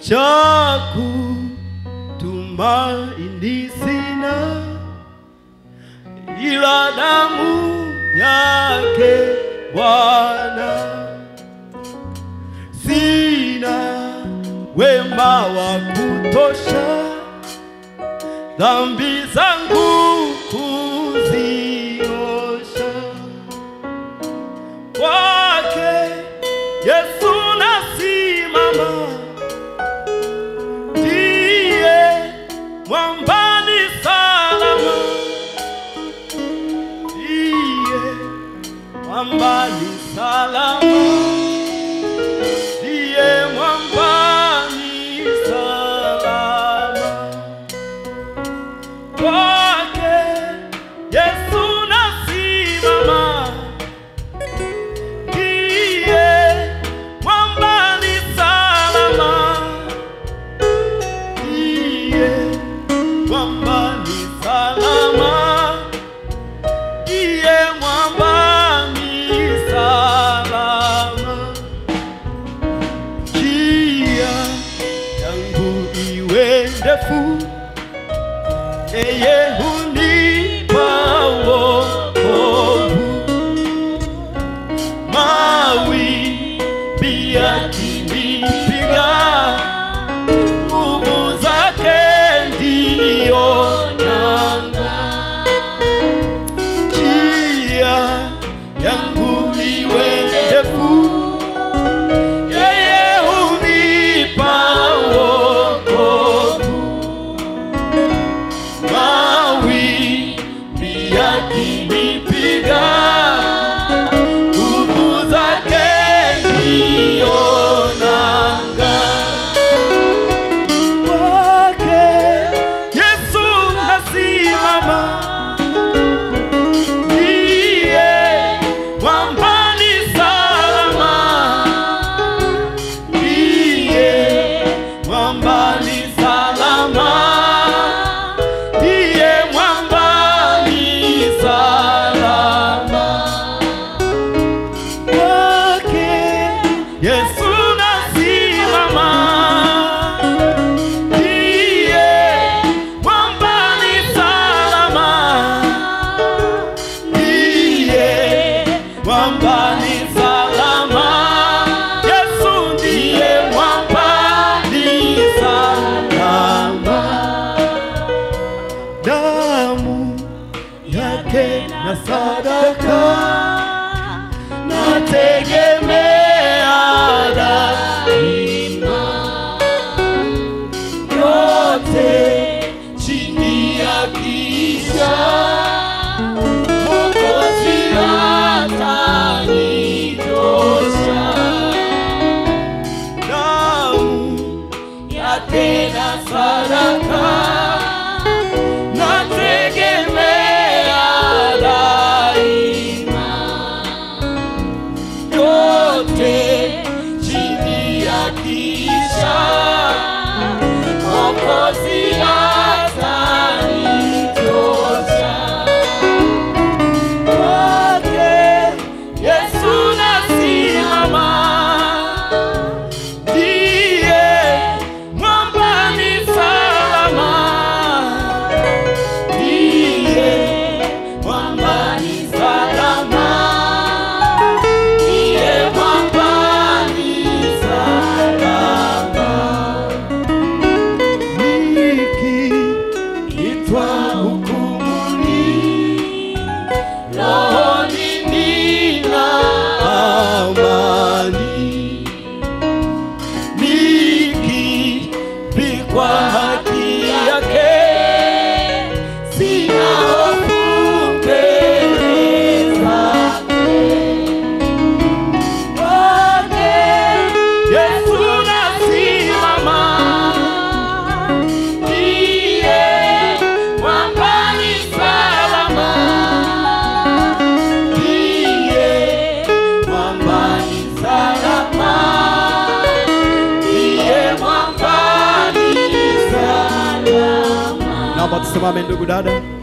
cha kutumaini sina, ila damu yake Bwana. Sina wema wa kutosha, dhambi zangu kuziosha kwake Yesu nasimama, ndiye mwambani salama, ndiye mwambani salama, ndiye mwambani salama kwake Yesu nasimama ndiye mwambani salama, ndiye mwambani salama, ndiye mwambani salama. Njia yangu iwe ndefu, yeye hunipa wokovu mawimbi yakinipiga, nguvu zake ndiyo nanga. Njia yangu iwe ndefu, yeye hunipa wokovu. Mawimbi yakinipiga nguvu zake ndiyo nanga. Kwake Yesu nasimama, ndiye mwambani salama, ndiye mwambani salama, ndiye mwambani salama kwake Yesu nasimama, ndiye mwambani salama, ndiye mwambani salama, Yesu ndiye mwambani salama, damu yake na sadaka nategemea daima, yote chini ya kisha Mwokozi atanitosha. Damu yake na sadaka nategemea daima yote chini ya kisha Mwokozi atanitosha. Kwake Yesu nasimama, ndiye mwambani salama, ndiye mwambani salama ndiye mwambani salama. Nikiitwa hukumuni, rohoni nina amani. Nikivikwa haki yake, sina hofu mbele zake. Kwake Yesu nasimama, ndiye mwambani salama, ndiye mwambani salama, ndiye mwambani salama. Naomba tusimame ndugu dada.